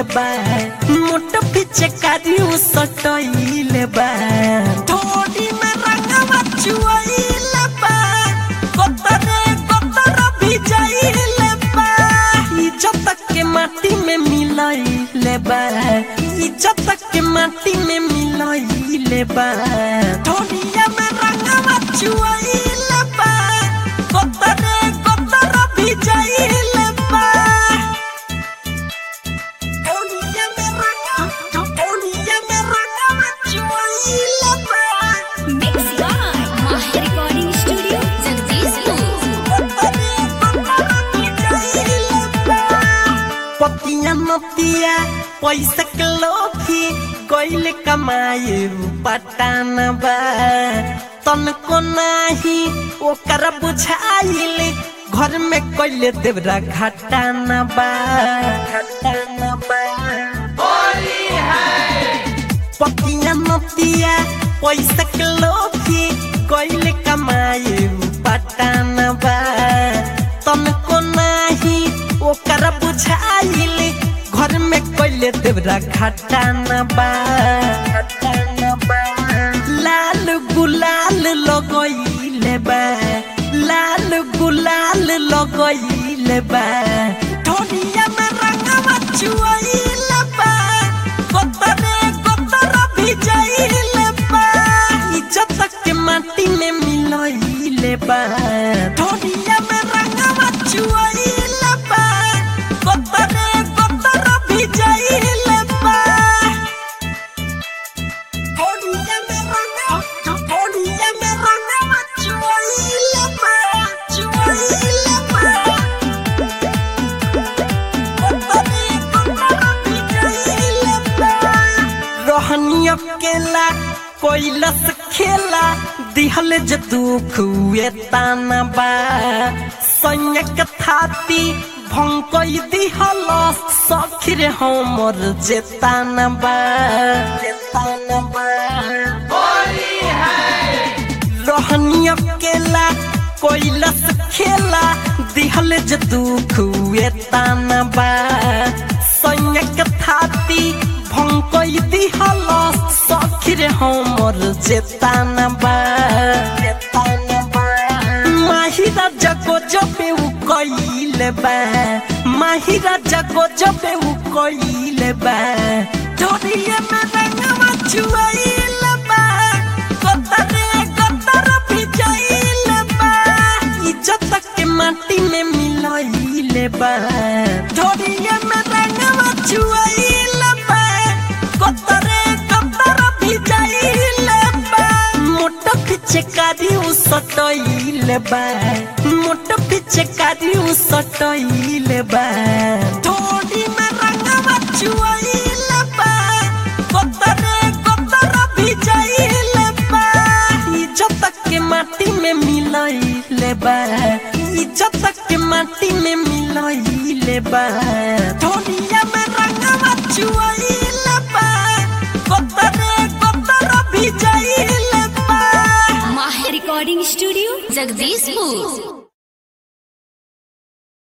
बा मोट पीछे कारियो सटइले बा थोड़ी में रंगवा चुइले बा कतरे कतर भिजइले बा इज्जत के माटी में मिलइले बा इज्जत के माटी में मिलइले बा थोड़िया में रंगवा चुइले बा कतरे कतर भिजइले बा थोड़िया में रंगवा थोड़िया में रंगवा चुइले बा Mixed by Mahi Recording Studio, Jagdishpur. पतिया नतिया पैसा के लोभी गइल कमाए पटान बा तनको नाही ओकर बुझाइल घर में कइले देवरा घटान बा घटान बा पतिया नतिया पैसा के लोभी कइले कमाए पटान बा तनको नाही ओकर बुझाइल घर में कइले देवरा घटान बा घटान बा लाल गुलाल लगइले बा लाल गुलाल लगइले बा ढोलिया में रंगवा चुइले बा कतरे कतर भिजइले बा इज्जत के माटी में मिलइले बा ढोलिया में रंगवा चुइले बा कतरे कतर भिजइले बा ढोलिया में रंगवा ढोलिया में रंगवा चुइले बा चुइले बा रहनी अकेला कोइलस खेला दिहल ज दुख हुए ताना बा संयक थाती भंकई दिहल सखिर हमर जेताना बा जेताना बा रहनी अकेला कोइलस खेला दिहल ज दुख हुए ताना बा संयक थाती भंकई दिहल सखिर हमर जेताना बा जेताना बा माहिरा जगो जबे उ कइले बा माहिरा जगो जबे उ कइले बा ढोरिए में रंगवा चुइले बा कतरे कतर भिजइले बा इज्जत के माटी में मिलइले बा ढोरिए में रंगवा चुइले बा कतरे कतर भिजइले बा मोट पीछे कारी उ सटइले बा मोट पीछे कारी उ सटइले बा ढोरी में रंगवा चुइले बा कतरे कतर भिजइले बा इज्जत के माटी में मिलइले बा इज्जत के माटी में मिलइले बा ढोलिया में रंगवा चुइले बा कतरे कतर भिजइले बा Mahi Recording Studio, Jagdishpur.